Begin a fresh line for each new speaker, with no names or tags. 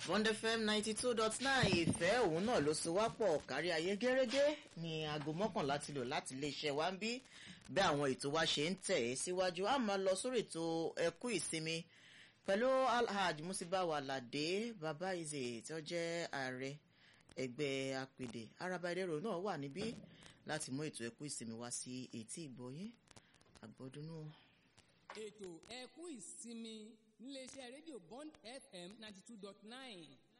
Bond FM ninety two dot nine ìfẹ́ òun náà ló so wá pọ̀ kárí ayé gẹ́rẹ́gẹ́ ní aago mọ́kànlá ti lò láti iléeṣẹ́ wa ń bí bí àwọn ètò wa ṣe ń tẹ̀ ẹ́ síwájú a máa lọ sórí ètò ẹkú ìsinmi pẹ̀lú alhaj musibawa alade baba ize tó jẹ́ ààrẹ ẹgbẹ́ apèdè araba ẹlẹ́rọ náà wà níbí láti mú ètò ẹkú ìsinmi wá sí etí ìgbọ́yé àgbọ̀dúnú.
ètò ẹkú ìsinmi níléeṣẹ́ rédíò bond fm ninety two dot nine